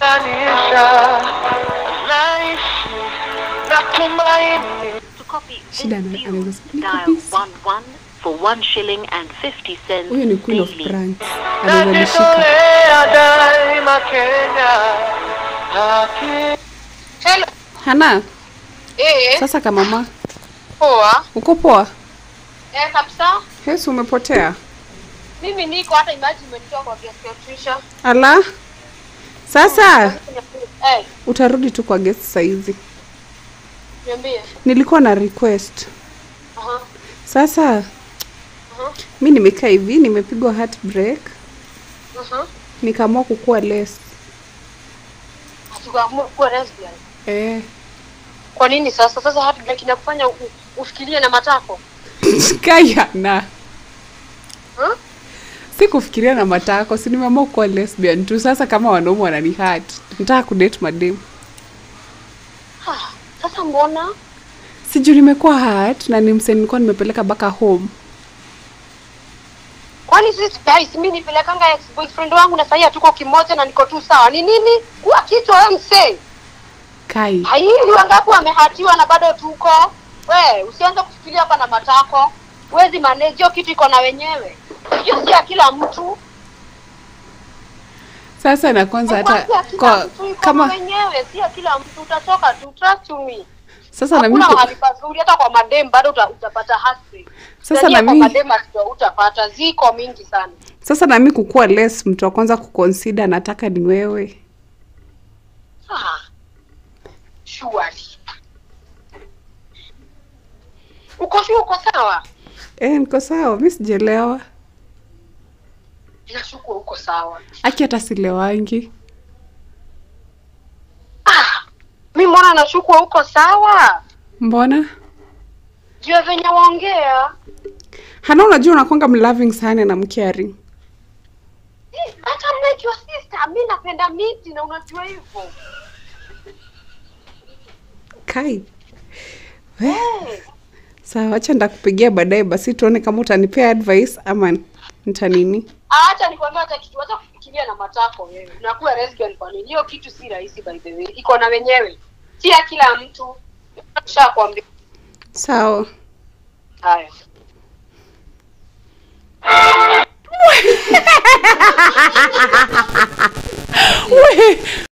Tanisha, naishi na tumaini. To copy Shida this ana- view, anaweza sema, "Niko dial busy." 11 for 1 shilling and 50 cents huyo ni queen of daily. pranks anaweza nishika Najitolea daima Kenya. Haki. Hello. hana Eh, sasa kamama poa. uko poa Eh, kabisa. yesu umepotea Mimi niko hata imagine umenitoa kwa guest Patricia. ala sasa Eh, utarudi tu kwa guest saizi niambie. nilikuwa na request Aha. sasa Aha. mi nimekaa hivi nimepigwa heartbreak Aha. nikaamua kukua less Hatukaamua kuwa lesbian. eh. Kwa nini sasa? Sasa heartbreak inakufanya u- ufikirie na matako. kayana Huh? si kufikiria na matako si nimeamua kuwa lesbian tu sasa kama wanaume wanani hat nitaka kudate madem Ah, sasa mbona? sijuu nimekuwa hat na ni mse nilikuwa nimepeleka mpaka home Kwani sisi guys, mimi nipelekanga ex boyfriend wangu na sahii hatuko kimoja na niko tu sawa. Ni nini? Kuwa kichwa wewe msee. kai Haili wangapi wamehatiwa na bado tuko. We, usianze kufikiria hapa na matako. Huwezi manage hiyo kitu iko na wenyewe. Hiyo si ya kila mtu. sasa na kwanza hata Kwanza kila kwa, mtu iko na kama wenyewe, si ya kila mtu utachoka tu, trust me. sasa na mimi Hakuna ku- mahali pazuri hata kwa madem bado uta, utapata hasi. Sasa na kwa mimi- madem hata utapata ziko mingi sana. sasa na mimi kukuwa less mtu wa kwanza kuconsider nataka ni wewe Ah. Surely. Uko sure uko sawa? eh, niko sawa mi sijelewa Nashuku uko sawa. aki hata silewangi Ah, mi mbona nashuku uko sawa? mbona Jua venye waongea. hana unajua unakwanga mloving sana na mcaring Eh, Hata mnake your sister, mi napenda miti na unajua hivyo. kai We, Eh, sawa acha ndakupigia baadaye basi tuone kama utanipea advice ama ntanini Acha nikwambia hata kitu, acha kufikiria na matako wewe. Unakuwa lesbian kwa nini? Hiyo kitu si rahisi by the way. Iko na wenyewe. Si ya kila mtu. Nishakwambia. sawa Haya. we